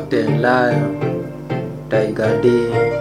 Captain Lion, Tiger D.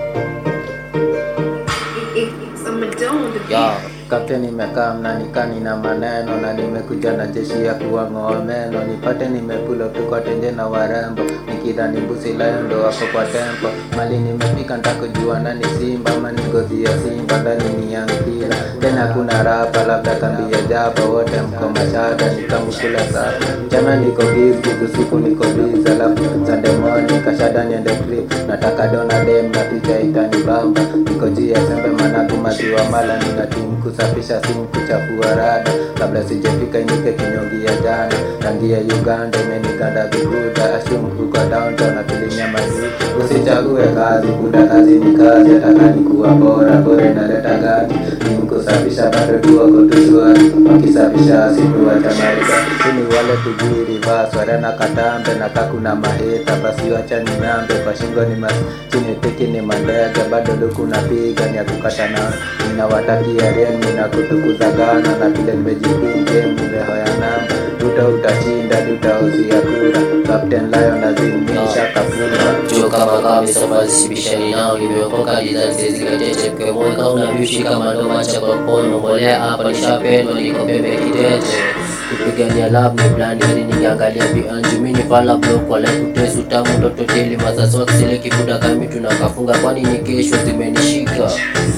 It's a Madonna the Ya, Captain nimekaa mnanikani na maneno na nimekuja na jeshi ya kuwang'oa meno nipate nimepulo tu kwa tenje na warembo nikidhani mbusi layo ndo wako kwa tempo mali nimefika ntakujua nani simba ama ni ngozi ya simba ndani ni ya mpira tena kuna rapa labda kambi ya jaba wote mko mashada nikamukula safi jana niko gizi usiku niko biza alafu Sunday morning kashada niende trip nataka dona dem na picha itanibamba niko jia sembe managu maziwa mala nina timu kusafisha simu kuchafua rada kabla sijafika inike kinyongi ya jana rangi ya Uganda imeniganda viguda ashumu huko downtown na filimia mazuri usichague kazi kuda kazi ni kazi atakani kuwa bora bora inaleta gani ni kusafisha bado tu wako tushwari wakisafisha siku wachamarika sini wale tujiri vaswara na katambe na kakuna maheta basi wacha ni nambe kwa shingo ni mas chini tiki ni mandege bado luku napiga ni ya kukata na ninawatakia remi na kutukuza gana na vile nimejipinge mreho ya namba duta utashinda duta usia kura Captain Lion azimisha kapura Chuo kama kama safari sibishani nao nimeokoka dizazi zikatete kwa mwaka unavishi kama ndo macha kwa mkono mbolea hapa nishapendwa niko bebe kitete kupigania love ni blandi yani ningeangalia bianju mini pala block wala kutesu tamu ndoto teli mazazi wakisile kibuda kami tunakafunga kwani ni kesho zimenishika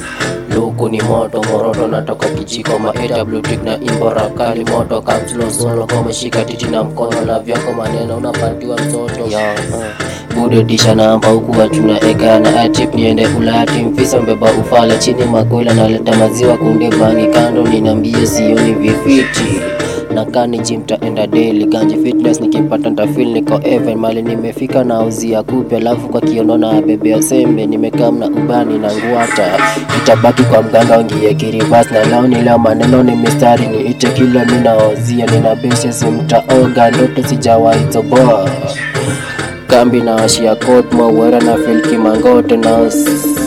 Luku ni moto moroto natoka kijiko ma AWT na imbora kali moto kamslo solo kama shika titi na mkono na vyako maneno unapatiwa mtoto ya uh. Bude disha namba huku watuna egana atip niende ulati mfisa mbeba ufala chini makwela naleta maziwa kunde bangi kando ninambie sioni vifiti nakani gym taenda daily ganje fitness nikipata ntafil niko even mali nimefika na uzia kupe alafu kwa kiono na bebea sembe nimekaa mna ubani na nguata itabaki kwa mganga ngie kiribas na lao nila maneno ni mistari ni ite kila minaozia nina beshe simtaoga ndoto sijawaitoboa kambi na ashia kot mawera na filki mangote na